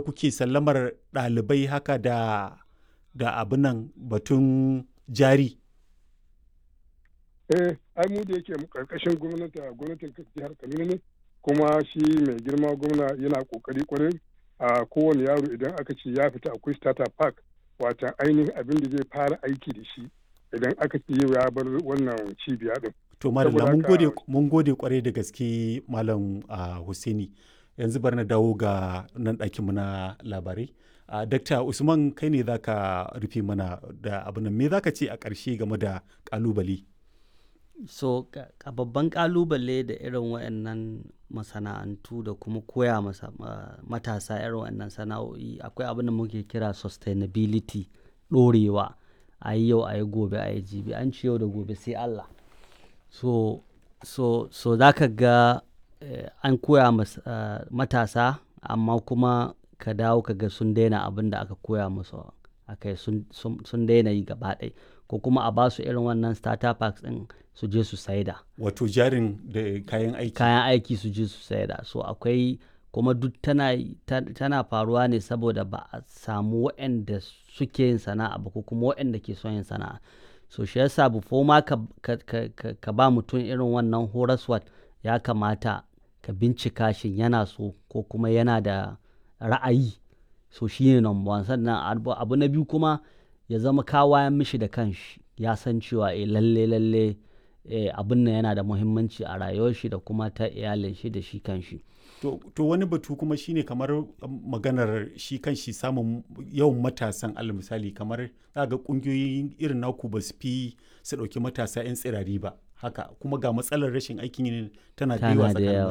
kuke sallamar ɗalibai haka da da abin nan batun jari eh ai mu da yake karkashin gwamnati gwamnatin jihar Kaduna ne kuma shi mai girma gwamna yana kokari kwarai a kowane yaro idan aka ce ya fita akwai starter park wata ainihin abin da zai fara aiki da shi idan aka ce yau ya bar wannan cibiya din to mallam mun gode mun gode kwarai da gaske malam Husaini yanzu bar na dawo ga nan ɗakin mu na labarai Uh, Dakta Usman kai ne za ka rufe mana da abin me za ka ce a ƙarshe game da ƙalubale? So, a babban ƙalubale da irin waɗannan masana'antu da kuma koya masa uh, matasa irin waɗannan sana'o'i akwai abin da muke kira sustainability ɗorewa a yi yau a yi gobe a yi jibi an ci yau da gobe sai Allah. So, so, so za ka ga eh, an koya mas, uh, matasa amma kuma ka dawo ka ga sun daina abin da aka koya musu a kai sun daina yi gaba ɗaya ko kuma a basu irin wannan starter packs ɗin su je su saida wato jarin da kayan aiki kayan aiki su je su saida so akwai kuma duk tana, tana faruwa ne saboda ba a samu waɗanda suke yin sana'a ba ko kuma waɗanda ke son yin sana'a so shi yasa before ma ka, ka, ka, ka ba mutum irin wannan horaswat ya kamata ka bincika shin yana so ko kuma yana da ra'ayi so shi ne number one sannan abu na biyu kuma ya zama kawayan mishi da kanshi ya san cewa eh lalle lalle eh, abin nan yana da muhimmanci a rayuwar shi da kuma ta iyalin shi da shi kanshi to, to wani batu kuma shine kamar maganar shi kanshi samun yawan matasan alal misali kamar ga kungiyoyin irin naku ba su fi su ɗauki matasa 'yan tsirari ba haka kuma ga matsalar rashin aikin tana da yawa tsakanin